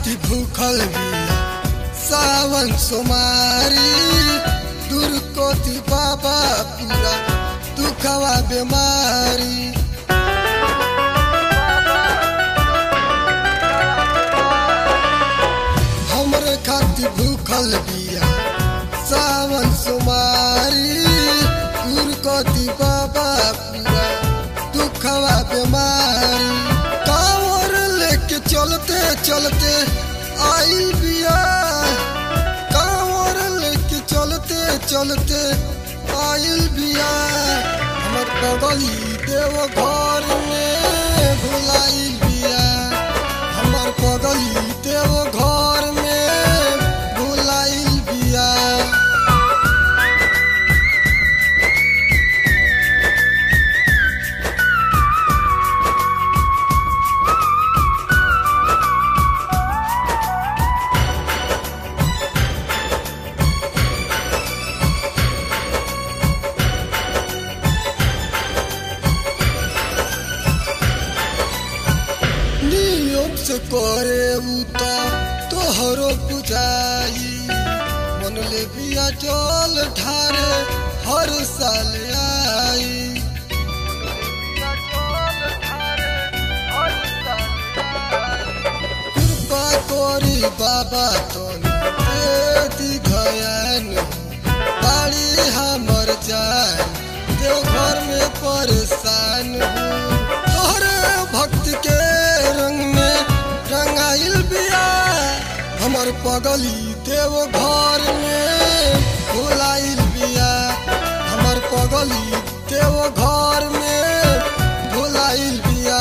खाती भूखल बिया सावन सोमारी दूर कोती बाबा पूरा दुखवा बीमारी हमरे खाती भूखल बिया सावन सोमारी दूर कोती बाबा पूरा दुखवा बीमारी कांवर लेके चलते चलते आई बिया कांवर लेके चलते चलते आइल बिया हमर बगली देव घर में भुलाइल बिया हमर बगली देव घर में भुलाइल बिया नियम से करे उ त तोहरो बुझाई मन ले बिया जल ढारे हर साल आई कृपा करी बाबा तोनी दी धयान बाड़ी हमर जान देव घर में परेशान हूँ तोहरे भक्त के रंग में रंगाइल बिया हमर पगली देव घर में भुलाइल बिया हमर पगली देव घर में भुलाइल बिया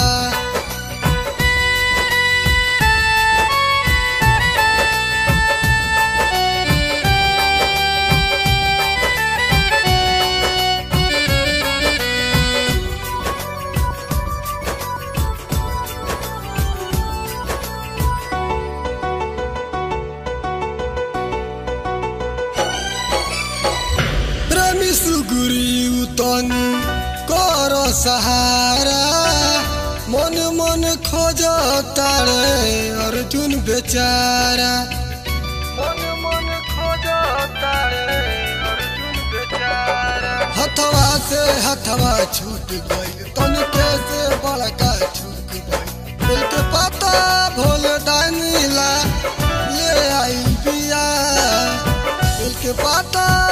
प्रेमी सुगुरी उतनी कर सहारा मन मन खोज तारे अर्जुन बेचारा मन मन खोज तारे अर्जुन बेचारा हथवा से हथवा छूट गई तनिके से बड़का छूट गई दिल के पता भोल दानीला ले आई बिया दिल के पता